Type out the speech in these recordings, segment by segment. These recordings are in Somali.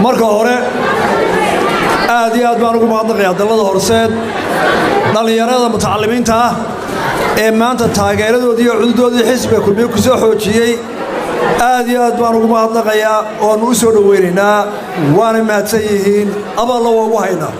marka hore aad iyo aad baan ugu mahadnaqayaa dallada horseed dhallinyarada mutacalimiinta ah ee maanta taageeradoodii iyo cududoodii xisbiga kulmiye ku soo xoojiyey aad iyo aad baan ugu mahadnaqayaa oannu u soo dhowaynaynaa waanay mahadsan yihiin aballa waa ugu haynaa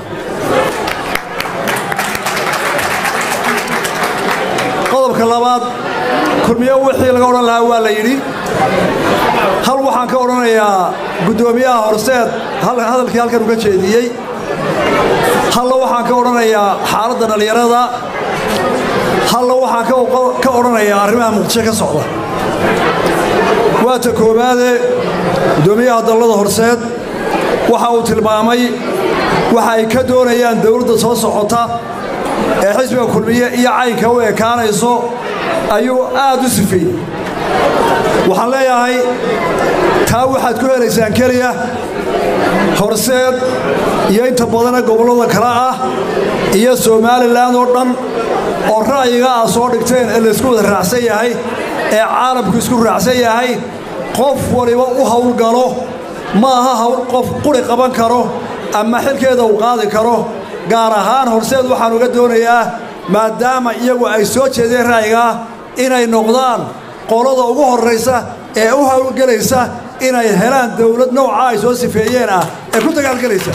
qodobka labaad kulmiye wixii laga odhan lahaa waa la yidhi hal waxaan ka odhanayaa guddoomiyaha horseed hadalkii halkan uga jeediyey halla waxaan ka odhanayaa xaaladda dhallinyarada halla waxaan ka odhanayaa arrimaha muqdisho ka socda waa ta koowaade guddoomiyaha dallada horseed waxa uu tilmaamay waxa ay ka doonayaan dowladda soo socota ee xisbiga kulmiye iyo caynka u ekaanayso ayuu aad u sifeeyey waxaan leeyahay taa waxaad ku helaysaan keliya horseed iyo inta badana gobollada kale ah iyo somalilan oo dhan oo ra'yiga ah soo dhigteen ee laysku wada raacsan yahay ee caalamku isku raacsan yahay qof waliba u howlgalo ma aha hawl qof quri qaban karo ama xilkeeda uu qaadi karo gaar ahaan horseed waxaan uga doonayaa maadaama iyagu ay soo jeedeen ra'yigaa inay noqdaan qolada ugu horraysa ee u howlgelaysa inay helaan dawlad nooca ay soo sifeeyeen ah ee ku dagaalgelaysa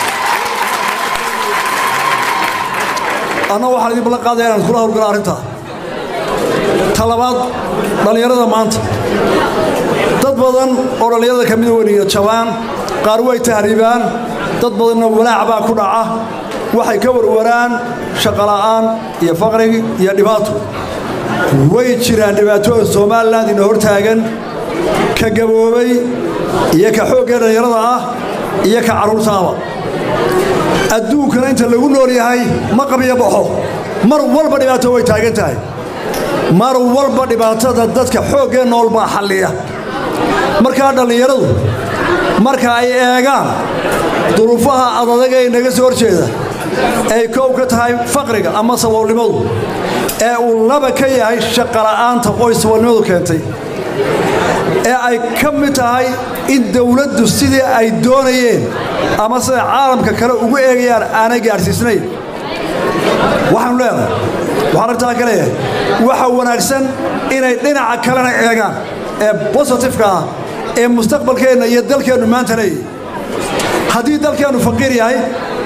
anna waxaan idin ballan qaadaya inaan kula howlgalo arrintaa ta labaad dhallinyarada maanta dad badan oo dhallinyarada ka mida weniya jabaan qaar way tahriibaan dad badanna walaac baa ku dhaca waxay ka warwaraan shaqola'aan iyo faqrigi iyo dhibaato way jiraan dhibaatooyin somalilan ina hor taagan ka gaboobay iyo ka xooggee dhallinyarada ah iyo ka carruurtaaba adduunkana inta lagu nool yahay ma qabiyo baxo mar walba dhibaato way taagan tahay mar walba dhibaatada dadka xooggee nool baa xalliya markaa dhallinyaradu marka ay eegaan duruufaha adadaga ee naga soo horjeeda ay koow ka tahay faqriga ama saboolnimadu ee uu laba ka yahay shaqola'aanta qoy saboolnimadu keentay ee ay ka mid tahay in dawladdu sidii ay doonayeen ama siday caalamka kale ugu eegayaan aanay gaadhsiisnayn waxaanu leedahay waxaan artaa ka leeyahay waxa wanaagsan inay dhinaca kalena eegaan ee bositifeka ah ee mustaqbalkeenna iyo dalkeennu maanta leeyahy haddii dalkeennu faqiir yahay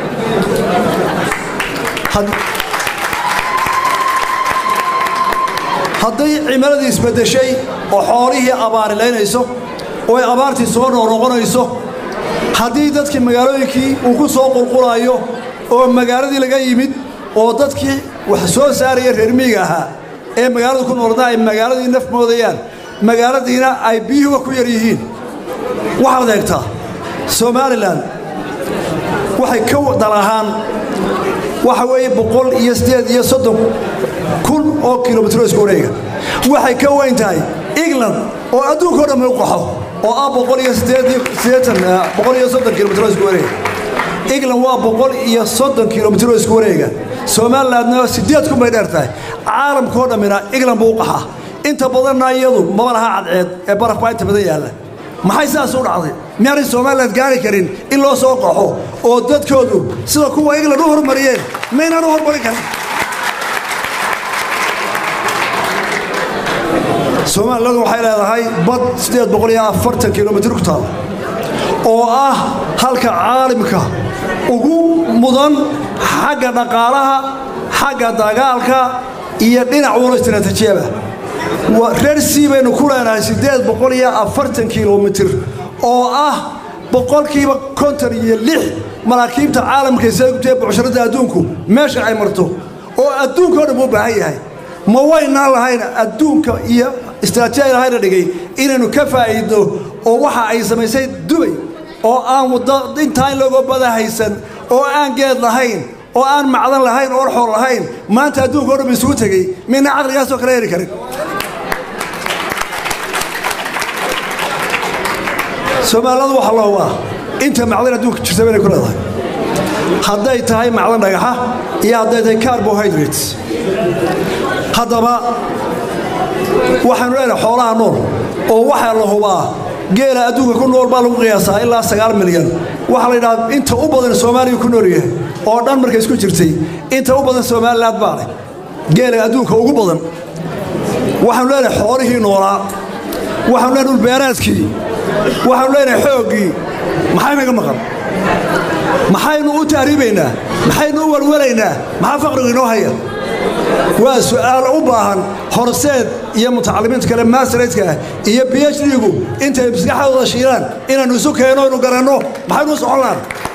hadday cimiladii isbaddeshay oo xoolihii abaarilaynayso oo ay abaartii soo noqnoqonayso haddii dadkii magaalooyinkii uu ku soo qulqulayo oo magaaladii laga yimid oo dadkii wax soo saaraya reer miyiga ahaa ee magaalada ku noolna ay magaaladii naf moodayaan magaaladiina ay biyuhuba ku yar yihiin waxaad eegtaa somalilan waxay ka dal ahaan waxa weeye boqol iyo siddeed iyo soddon kun oo kilomitro isku wareega waxay ka weyn tahay england oo adduunka o dhan u qaxo oo ah boqol iyo siddeetan boqol iyo soddon kilomitro isku wareega england waa boqol iyo soddon kilomitro isku wareega somalilandna siddeed kun bay dheer tahay caalamkao dhammina england buu u qaxaa inta badanna iyadu maba laha cadceed ee baraf baa inta badan yaalla maxay sidaas u dhacday miyaanay somalilan gaari karin in loo soo qaxo oo dadkoodu sida kuwa england u hormariyeen maynaan u hormarin karin somalilandu waxay leedahay bad siddeed boqol iyo afartan kilomitr ku taal oo ah halka caalimka ugu mudan xagga dhaqaalaha xagga dagaalka iyo dhinac walo istaraatiijiyaba reer sii baynu ku leenahay siddeed boqol iyo afartan kilomitir oo ah boqolkiiba konton iyo lix maraakiibta caalamka isaagutee bucsharadda adduunku meesha ay marto oo adduunka o dhan buu baahan yahay ma waynaan lahayn adduunka iyo istraatijiya lahayna dhigay inaynu ka faa'iidno oo waxa ay samaysay dubay oo aan waddo intaa in lagoo bada haysan oo aan geed lahayn oo aan macdan lahayn oo orxool lahayn maanta adduunka o dhan ba isugu tegey mina caqligaasoo kale heli karin soomaaliladu waxa la hubaa inta macdan adduunka jirta baynay ku leedahay hadday tahay macdan dhagaxa iyo hadday tahay carbohydrates haddaba waxaanu leenahay xoolaha nool oo waxaa la hubaa geela adduunka ku nool baa lagu qiyaasaa ilaa sagaal milyan waxaa la yidhaha inta u badan soomaaliya ku nool yahay oo dhan markay isku jirtay inta u badan somaliland baa leh geela adduunka ugu badan waxaanu leenahay xoolihii noolaa waxaanu leenahay dhulbeeraadkii waxaanu leenahay xooggii maxay naga maqan maxaynu u tahriibaynaa maxaynu u walwalaynaa maxaa faqrigu inoo haya waa su'aal u baahan horseed iyo mutacalimiinta kale maasaraydka ah iyo b h d-gu intay maskaxdooda shiilaan inaannu isu keenno inu garanno maxaynu u soconnaan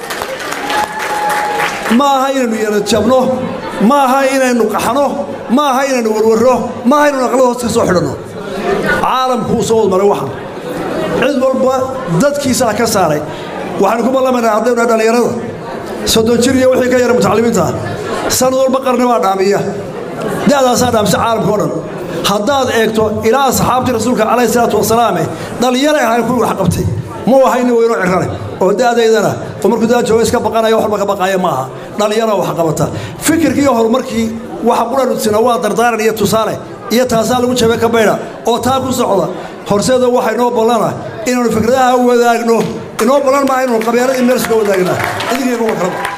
ma aha inaynu yarajabno ma aha inaynu qaxno ma aha inaynu warwarro ma aha inaynu aqlada hoos ka soo xidhanno caalamkuu soo wadmaray waxan cid walba dadkiisaa ka saaray waxaanu ku ballamaynaa haddaynu nahay dhallinyarada soddon jir iyo wixii ka yara mutacalimiinta ah sanad walba qarni baa dhaamiya da'daasaa dhaamisa caalamka o dhan haddaad eegto ilaa asxaabtii rasuulka calayhi salaatu wasalaame dhallinyaray ahayn kuwii wax qabtay muu ahay nin weynoo cirrane oo da'daydana oo markuu daa jooga iska baqanaya wax walba ka baqaaya ma aha dhallinyara wax qabata fikirkii iyo horumarkii waxa quranudsina waa dardaaran iyo tusaale iyo taasaa lagu jabe ka baydha oo taa ku socda horseeda waxa inoo ballana inaanu fikradaha wadaagno inoo ballan maaha inaanu qabyaaladii meel suga wadaagnaa idinkayga wa kalaba